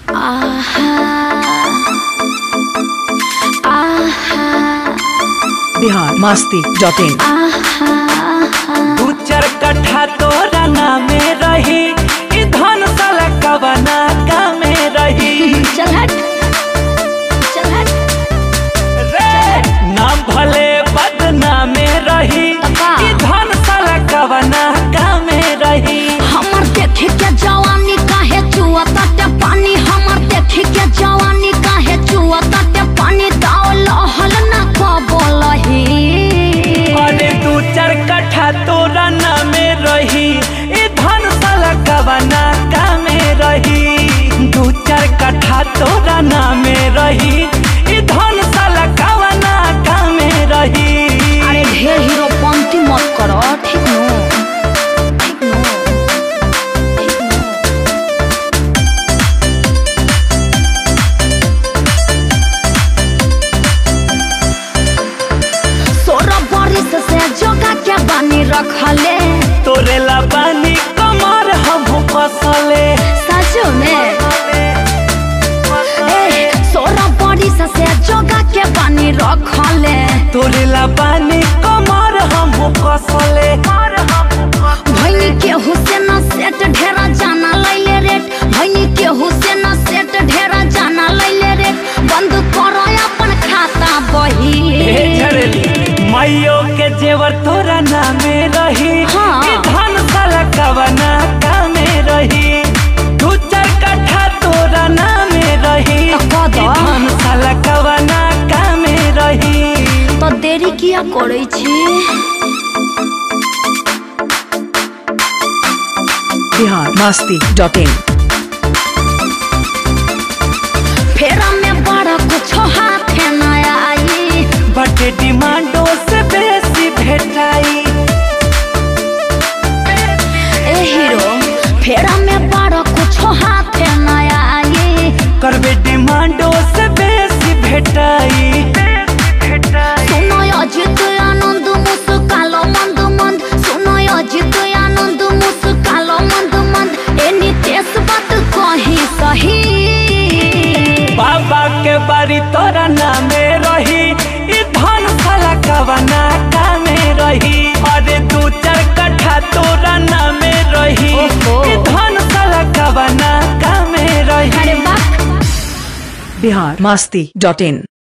Bihar Masti dot in दू चार कट्ठा तोरा नामे रही ई धन साला कवना कामे रही चल हट चल हट रे नाम भले बदनामे रही अब्बा। ई धन साला कवना कामे रही हमर देखे के जवानी काहे चुआ ताटे पानी हमर देखे के जवानी काहे चुआ ताटे पानी दाव लहल ना कबलही अरे दू चार कट्ठा तोरा नामे रही ई धन साला कवना कामे रही दू चार कट्ठा तोरा नामे रही ई धन साला कवना कामे रही अरे ढेर हीरो पंक्ति मत करो ठीक नो ठीक नो ठीक नो सोलह बरिस से जोगा के बानी रखले तोरे ला बानी कमर हम कसले सच में ए सोलह बरिस से जोगा के बानी रखले तोरे ला बानी कमर हम कसले भैनी के हुसैन सेट ढेरा जाना लैले रेट भैनी के हुसैन सेट ढेरा जाना लैले रेट बंद करो अपन खाता बही हे झरली माइयो के जेवर तोरा नामे रही हाँ। ई धन साला कवना कामे रही दू चार कट्ठा तोरा नामे रही तो कह दो। ई धन साला कवना कामे रही तो देरी किया करै छी बिहार मस्ती डॉट इन फेरा में बड़ा कुछ हाथ न आई बटे डिमांडो से बेसी भेटाई ए हीरो फेरा में बड़ा कुछ हाथ न आई करबे डिमांडो से बेसी भेटाई सुनो अजित आनंद मुस्कालो मंद मंद सुनो अजित आनंद मुस्कालो मंद मंद ए नितेश बात कही सही बाबा के बारी तोरा नामे रही ई धन साला कवना कामे रही अरे दू चार कट्ठा तोरा नामे रही ओहो। ई धन साला कवना कामे अरे रही बाप बिहार मस्ती डॉट इन